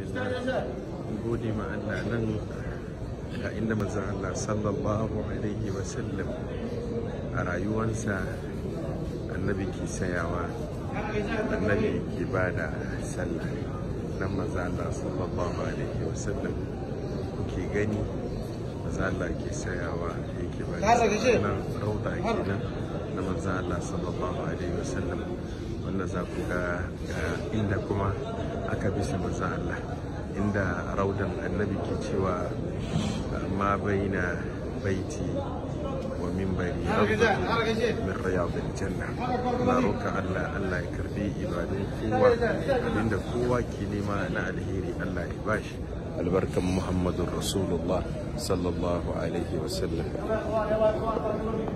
gode ma Allah nan ga inda manzon Allah sallallahu alaihi wasallam a rayuwansa annabi ke sayawa annabi ke ba da sallah nan manzon Allah sallallahu alaihi wasallam kuke gani manzon Allah ke sayawa yake ba da sallah nan rauda kenan na manzon Allah sallallahu alaihi wasallam wanda za ku ga inda kuma aka bisa manzon Allah inda raudan annabi ke cewa ma baina baiti wa mimbari min riyadil janna na roka Allah Allah ya karbi ibadun kowa abinda kowa ke nema na alheri Allah ya bashi albarkan Muhammadun Rasulullah sallallahu alaihi wasallam